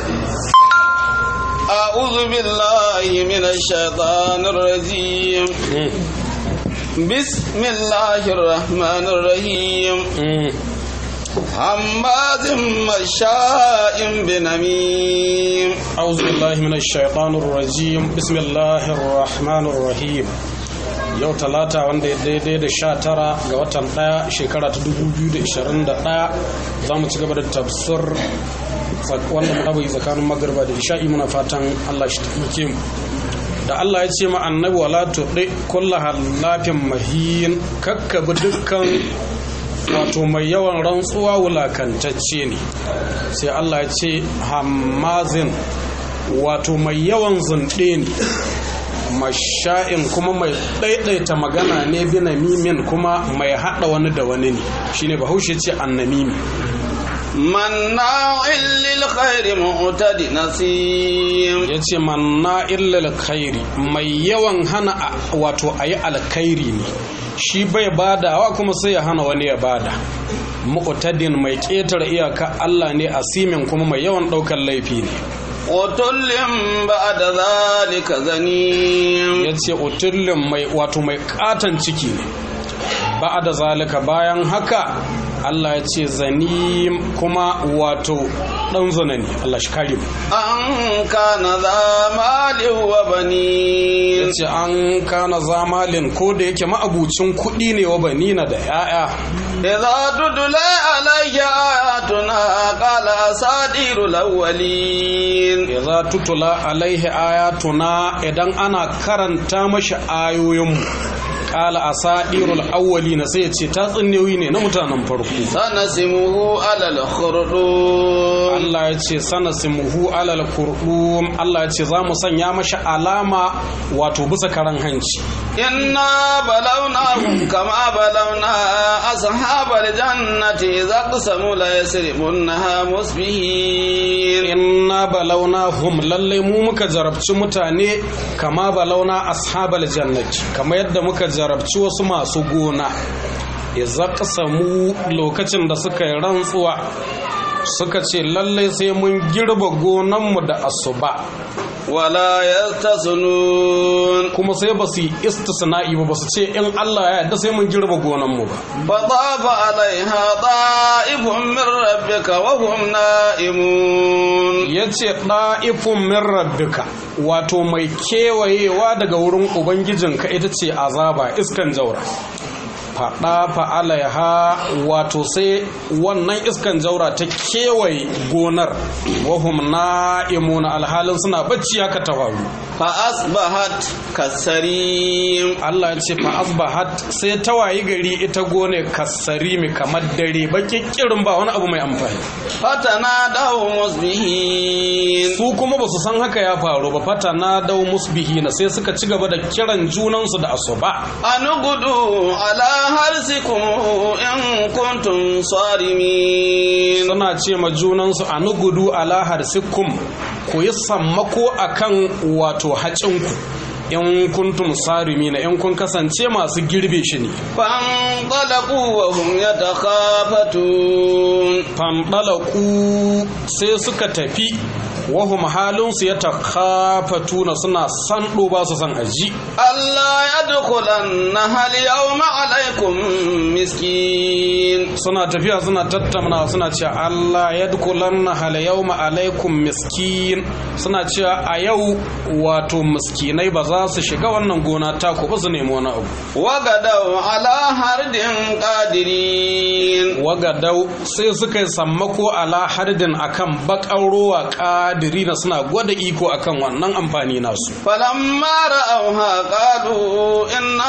أعوذ بالله من الشيطان الرجيم بسم الله الرحمن الرحيم هماز مشاء بنميم أعوذ بالله من الشيطان الرجيم بسم الله الرحمن الرحيم yau talata wanda ya daidai da sha tara ga watan ɗaya shekara ta 2021 za mu ci gaba da tafsir wanda mu yi tsakanin magarba da isha'i muna fatan allah shi taimake mu da allah ya ce ma annabi wala tuɗe kulla halafin mahin kakkabi dukkan wato mai yawan rantsuwa wulakantacce ne sai allah ya ce hammazin wato mai yawan zunɗe ne masha'in kuma mai ɗaiɗaita magana ne bi mimin kuma mai haɗa wani da wani ne shine bahaushe ce annamimi مناع للخير معتد نسيم ya ce manna illal khairi mai yawan hana wato a yi alkhairi ne shi bai badawa kuma sai ya hana wani ya bada mu'tadin mai ƙetare iyaka Allah ne asimin kuma mai yawan ɗaukar laifi ne وتل بعد ذلك زنيم ya ce utullin mai wato mai katon ciki ne ba da zalika bayan haka Allah ya ce zanim kuma wato ɗan zana ne Allah shi kare mu أن كان ذا مال وبنين ya ce an kana zamalin ko da yake ma'abucin kuɗi ne wa banina da 'ya'ya إذا تتلى عليه آياتنا قال أساطير الأولين idza tutula alaihi ayatuna idan ana karanta mashi ayoyinmu qala asadirul awwalina sai ya ce ta tsinnewi ne na mutanen farko سنسمه على الخرطوم Allah ya ce sanasimuhu alal kurdum Allah ya ce za mu sanya mashi alama wato bisa karan hanci إنا بلوناهم كما بلونا أصحاب الجنة إذا اقسموا ليسرمنها مصبحين inna balauna hum lallai mu muka jarabci mutane kama balauna ashabal jannati kama yadda muka jarabci wasu masu gona idza qasamu lokacin da suka yi rantsuwa suka ce lallai sai mun girba gonanmu da asuba ولا يستثنون kuma sai ba su yi istisna'i ba ba su ce in Allah ya yarda sai mun girba gonanmu ba فطاف عليها طائف من ربك وهم نائمون ya ce ɗa'ifun min rabbika wato mai kewayewa daga wurin ubangijinka ita ce azaba iskan jaura faɗa fa'alaiha wato sai wannan iskan jaura ta kewaye gonar wahum na'imuna alhalin suna bacci haka ta faru فأصبحت كالسريم Allah ya ce fa asbahat sai ta wayi gari ita gone kasarimi kamar dare baki kirin ba wani abu mai amfani فتنادوا مصبحين su kuma ba su san haka ya faru ba fata na dau musbihina sai suka ci gaba da kiran junansu da asuba أن اغدوا على حرثكم إن كنتم صارمين suna ce ma junansu a nugudu ala harsikum ku yi sammako akan wato hacinku in kuntum sarimina in kun kasance masu girbe shi ne فانطلقوا وهم يتخافتون fandalaku sai suka tafi wahum halinsu ya takhafatuna suna sando ba su san aji ألا يدخلنها اليوم عليكم مسكين suna tafiya suna tattauna suna cewa Allah ya dukulanna hal yawma alaikum miskin suna cewa a yau wato miskinai ba za su shiga wannan gona ta ku ba su nemi wani abu وغدوا على حرد قادرين wagadau sai suka yi sammako ala hardin akan bakan ruwa kadiri na suna gwada iko akan wannan amfani nasu فلما رأوها قالوا إنا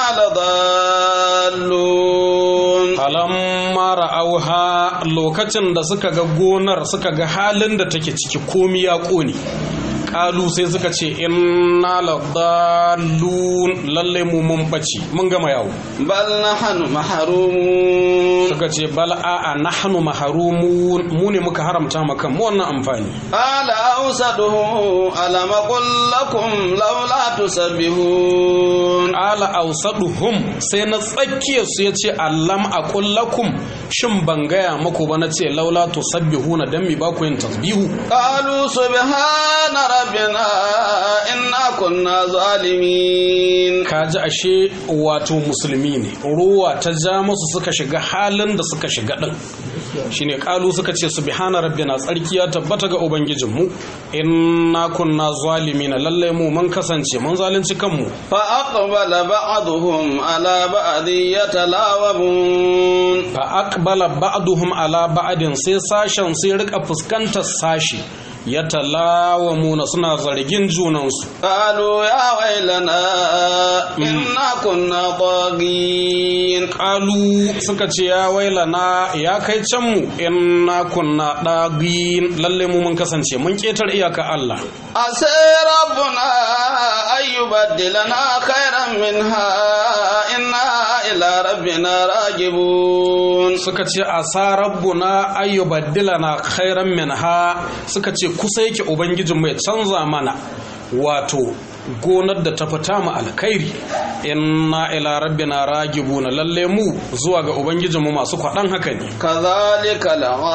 لضالون falamma ra'auha lokacin da suka ga gonar suka ga halin da take ciki komi ya ƙone kalu sai suka ce inna ladallun lalle mu mun bace mun gama yawo bal nahnu mahrumun suka ce bal a'a nahnu mahrumun mu ne muka haramta maka mu wannan amfani ala awsaduhu alam qul lakum laula tusabbihun ala awsaduhum sai na tsakiyar su yace allam aqul lakum shin ban gaya muku ba na ce laula tusabbihuna dan mi ba ku yin tasbihu qalu subhana rabbina inna kunna zalimin kaji ashe wato musulmi ne ruwa ta ja musu suka shiga halin da suka shiga din shine kalu suka ce subhana rabbina tsarki ya tabbata ga ubangijinmu inna kunna zalimin lalle mu mun kasance mun zalunci kanmu fa aqbala ba'dhum ala ba'd yatalawabun fa aqbala ba'duhum ala ba'din sai sashen sai rika fuskantar sashi ya talawamuna suna zargin junansu قالوا يا ويلنا إنا كنا طاغين kalu suka ce ya wailana ya kai can mu inna kunna dagin lalle mu mun kasance mun ketar iyaka Allah عسى ربنا أن يبدلنا خيرا منها إنا إلى ربنا راجبون suka ce asa rabbuna ayyubaddilana khairan minha suka ce kusa yake ubangijin mai canza mana wato gonar da ta fita mu alkhairi inna ila rabbina ragibuna lalle mu zuwa ga ubangijinmu masu kwaɗan haka ne كذلك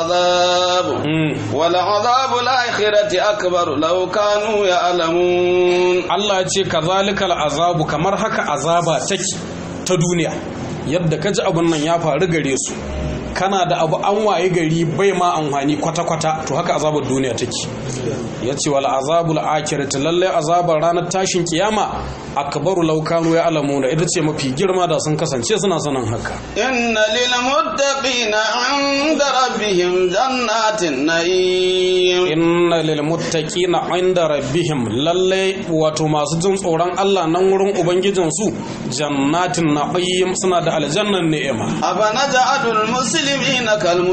العذاب Mm. ولعذاب الآخرة أكبر لو كانوا يعلمون Allah ya ce kazalikal azabu kamar haka azaba take ta duniya yadda ka ji abin nan ya faru gare su kana da abu an waye gari bai ma amfani kwata-kwata to haka azabar duniya take ya ce wal azabul akhirati lalle azabar ranar tashin kiyama akbaru law kanu ya alamuna ita ce mafi girma da sun kasance suna sanin haka إن للمتقين عند ربهم جنات النعيم inna lil muttaqina inda rabbihim lalle wato masu jin tsoron Allah nan wurin ubangijin su jannatin na'im suna da aljannan ni'ima أفنجعل المسلمين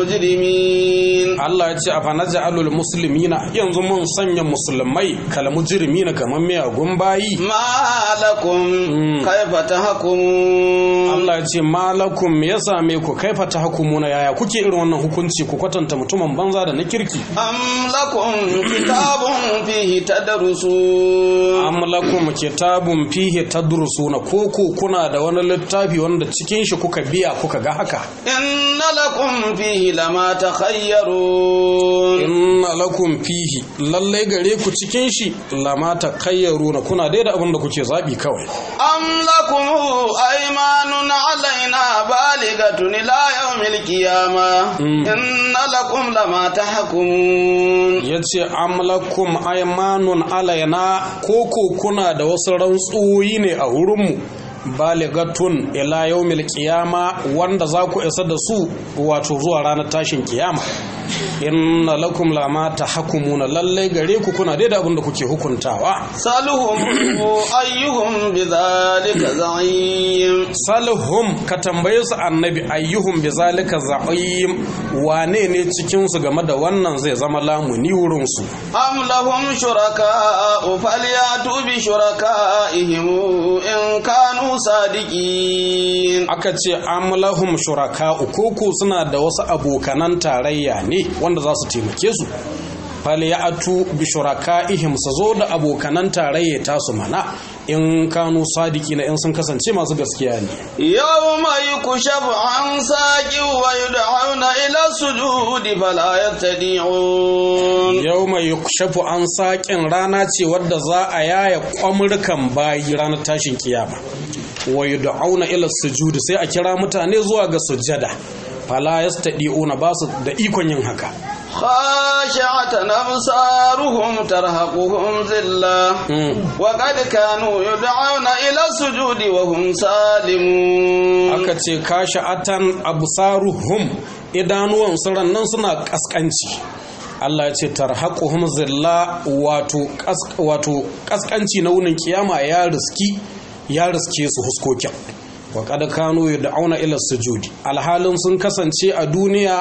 كالمجرمين Allah ya ce a fanaja'alul muslimina yanzu mun sanya musulmai kal mujrimina kamar miyagun bayi ما لكم كيف تحكمون Allah ya ce malakum me ya same ku kaifa tahkumuna yaya kuke irin wannan hukunci ku kwatanta mutumin banza da na kirki أم لكم كتاب فيه تدرسون am lakum kitabun fihi tadrusuna ko ku kuna da wani littafi wanda cikin shi kuka biya kuka ga haka إن لكم فيه لما تخيرون inna lakum fihi lallai gare ku cikin shi lama takayyaruna kuna dai da abin da kuke zabi kawai أم لكم أيمان علينا بالغة إلى يوم القيامة إن لكم لما تحكمون ya ce amlakum aimanun alayna koko kuna da wasu rantsuwoyi ne a wurinmu baligatun ila yawmil qiyama wanda za ku isa da su wato zuwa ranar tashin kiyama inna lakum lama tahkumuna lalle gare ku kuna dai da abin da kuke hukuntawa سألهم أيهم بذلك زعيم salhum ka tambaye su annabi ayyuhum bi zalika za'im wane ne cikin su game da wannan zai zama lamuni wurin su أم لهم شركاء فليأتوا بشركائهم إن كانوا صادقين aka ce amlahum shuraka koko suna da wasu abokanan tarayya ne wanda za su taimake su falyatu bi shurakaihim su zo da abokanan tarayya tasu mana in kanu sadiki na in sun kasance masu gaskiya ne يوم يكشف عن ساق ويدعون إلى السجود فلا يستطيعون yau mai yukshafu an saƙin rana ce wadda za a yaya kwamurkan bayi ranar tashin kiyama wa yud'auna ila sujudi sai a kira mutane zuwa ga sujjada fala yastadi'una ba su da ikon yin haka خاشعة أبصارهم ترهقهم ذلة وقد كانوا يدعون إلى السجود وهم سالمون aka ce kashi atan absaruhum idanuwan su nan suna kaskanci Allah ya ce tarhaquhum zilla wato kas- wato kaskanci na wunin kiyama ya riski ya riske su huskokin wa qad kanu yad'una ila sujudi alhalin sun kasance a duniya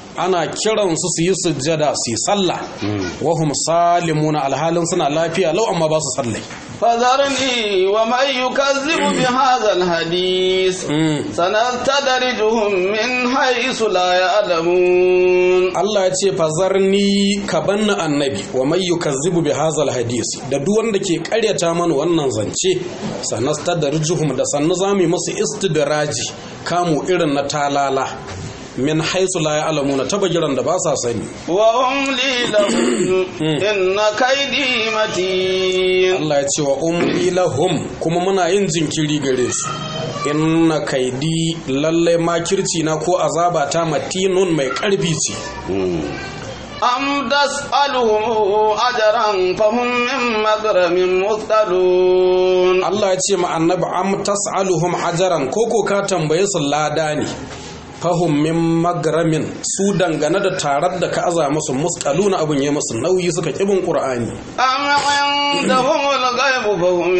ana kiransu su yi sujjada su yi sallah wahum salimuna alhalin suna lafiya lau amma ba su sallai فذرني ومن يكذب بهذا الحديث سنستدرجهم من حيث لا يعلمون Allah ya ce fazarni ka banna annabi wa mai yukazzibu bi hazal hadisi da duk wanda ke karyata mana wannan zance sanastadrijuhum da sannu zamu masu istidraji kamu irin na talala min haisu la ya'lamuna tabagiran da ba sa sani وأملي لهم إن كيدي متين Allah ya ce wa umli lahum kuma muna yin jinkiri gare su inna kaidi lalle makirci na ko azaba ta matinun mai karfi ce أم تسألهم أجرا فهم من مغرم مثقلون Allah ya ce ma annabi am tas'aluhum ajaran koko ka tambaye su lada ne fahum min magramin su dangane da tarar da ka aza musu muskaluna abun ya musu nauyi suka kibin qur'ani أم عندهم الغيب فهم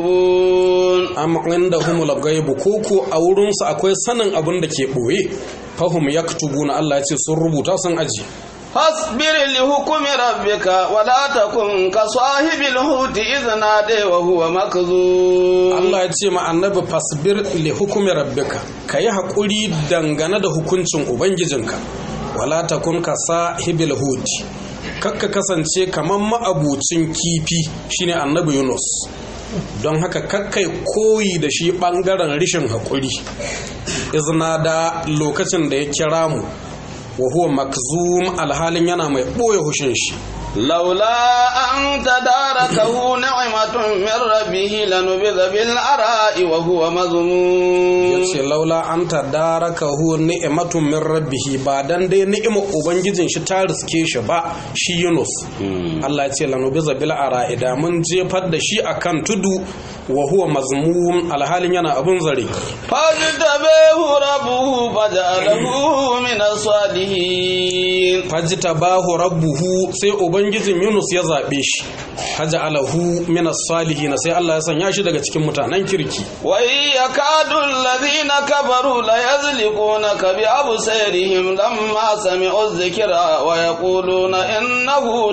يكتبون am indahumul ghaibu koko a wurin su akwai sanin abin da ke boye fahum yaktubuna Allah ya ce sun rubuta sun aji فاصبر لحكم ربك ولا تكن كصاحب الحوت إذ نادى وهو مكذوب Allah ya ce ma annabi fasbir li hukumi rabbika kayi hakuri dangane da hukuncin ubangijinka wala takun ka sahibil hudi kakka kasance kaman ma'abucin kifi shine annabi Yunus don haka kakkai koyi da shi bangaren rishin hakuri izna da lokacin da ya kira mu wa huwa makzum alhalin yana mai boye hushin shi لولا أن تداركه نعمة من ربه لنبذ بالعراء وهو مذموم yace laula an tadarakahu ni'matun min rabbih ba dan dai ni'imar ubangijin shi ta riske shi ba shi Yunus Allah ya ce lanubiza bil ara'ida mun jefar da shi akan tudu wa huwa mazmum alhalin yana abun zare فاجتبيه ربه فجعله من الصالحين fajtabahu rabbuhu sai ubangijin Yunus ya zabe shi faja'alahu min as-salihin sai Allah ya sanya shi daga cikin mutanen kirki وإن يكاد الذين كفروا ليزلقونك بأبصارهم لما سمعوا الذكر ويقولون إنه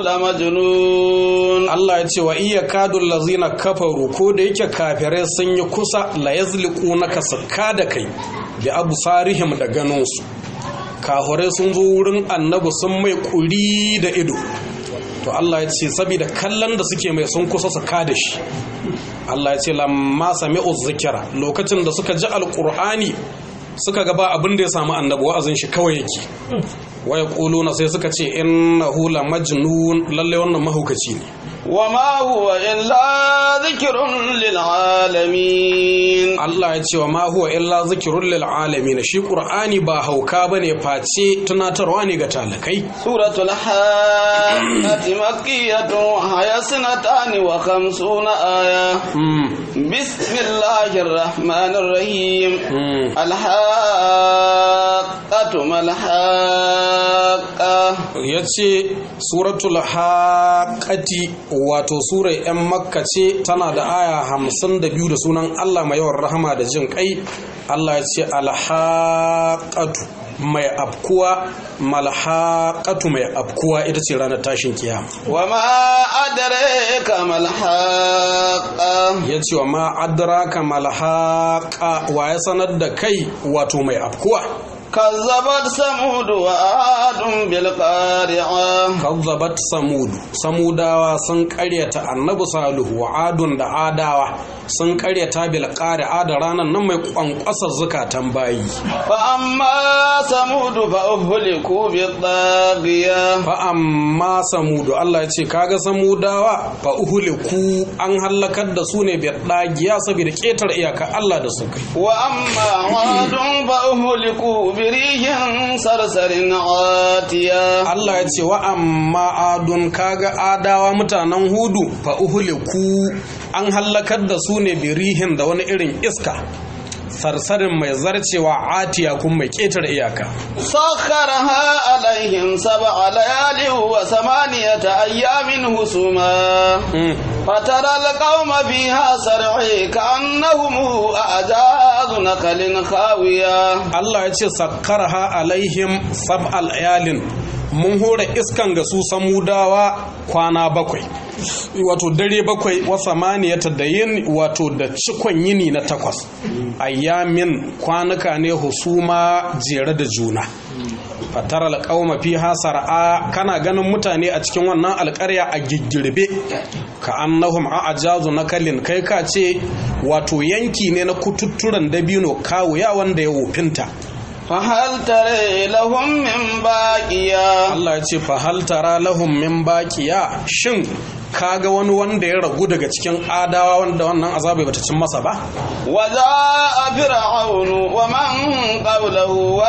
لمجنون Allah ya ce wa iya kadun lazina kafaru ko da yake kafirai sun yi kusa la yazliqu naka sakka da kai bi absarihim da ganinsu kafirai sun zo wurin annabi sun mai kuri da ido to Allah ya ce saboda kallon da suke mai sun kusa su da shi Allah ya ce lamma sami'u zikira lokacin da suka ji alqur'ani suka ga ba abin da ya samu annabi wa'azin shi kawai yake waya kuluna sai suka ce innahu la majnun lalle wannan mahaukaci ne وما هو إلا ذكر للعالمين Allah ya ce wa ma huwa illa zikrun lil alamin shi qur'ani ba hauka bane face tunatarwa ne ga talakai سورة الحاقة مكية وهي سنتان وخمسون آية mm. بسم الله الرحمن الرحيم Mm. الحاقة ما الحاقة yace suratul haqati wato sura yan makka ce tana da aya hamsin da biyu da sunan Allah mai yawan rahama da jin kai Allah ya ce alhaqatu mai abkuwa malhaqatu mai abkuwa ita ce ranar tashin kiyama وما أدريك ما الحاقة ya ce wa ma adraka malhaqa wa ya sanar da kai wato mai afkuwa كذبت ثمود وعاد بالقارعة kazzabat samudu samudawa sun karyata annabi salihu wa adun da adawa sun karyata bil qari'a da ranan nan mai kwankwasar zukatan bayi فأما ثمود فأهلكوا بالطاغية fa amma samudu Allah ya ce kaga samudawa fa uhuliku an halakar da su ne bi dagiya saboda ketar iyaka Allah da su kai وأما عاد فأهلكوا بريح صرصر عاتية Allah ya ce wa amma adun kaga adawa mutanen hudu fa uhuliku an hallakar da su ne birihin da wani irin iska sarsarin mai zarcewa atiya kun mai ƙetare iyaka سخرها عليهم سبع ليال وثمانية أيام هسوما فترى القوم فيها سرعي كأنهم أعجاز نخل خاوية Allah ya ce sakkarha alaihim sab'al ayalin mun hore iskan ga su samudawa kwana bakwai wato dare bakwai wa samaniyata da yin wato da cikon yini na takwas ayyamin kwanuka ne husuma jere da juna fatar alƙauma fi hasar'a kana ganin mutane a cikin wannan alƙarya a giggirbe ka annahum a ajazu na kalin kai ka ce wato yanki ne na kututturen dabino kawuya wanda ya wofinta فهل ترى لهم من باقية Allah ya ce fa hal tara lahum min baqiya shin kaga wani wanda ya ragu daga cikin adawa wanda wannan azabai bata cin masa ba وجاء فرعون ومن قبله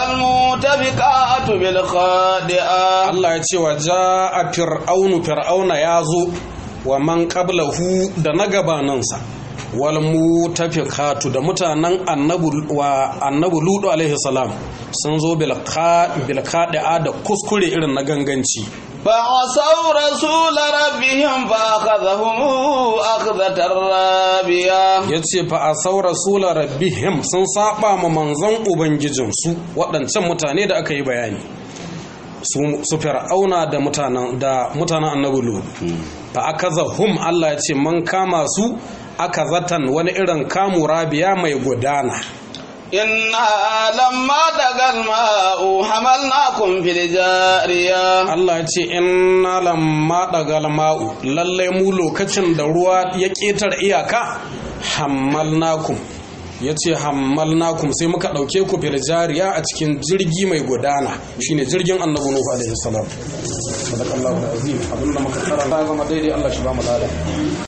والمؤتفكات بالخاطئة Allah ya ce wa ja'a fir'aunu fir'auna ya zo wa man qablahu da na gabaninsa wal mutafikatu da mutanen annabu wa annabu ludu alaihi salam sun zo bil khadi'a da kuskure irin na ganganci فعصوا رسول ربهم فأخذهم أخذة رابية ya ce fa a saura sula rabbihim sun saba ma manzon ubangijinsu waɗancan mutane da aka yi bayani su su fir'auna da mutanen da mutanen annabi lut fa akaza hum Allah ya ce man kama su aka zatan wani irin kamu rabiya mai gudana إنا لما دغى الماء حملناكم في الجارية Allah ya ce inna lamma dagal ma'u lalle mu lokacin da ruwa ya ketar iyaka hammalnakum ya ce hammalnakum sai muka ɗauke ku fil jariya a cikin jirgi mai gudana shine jirgin annabi nuhu alaihi salam sadaqallahu alazim abinda muka karanta zama daidai Allah shi ba mu lada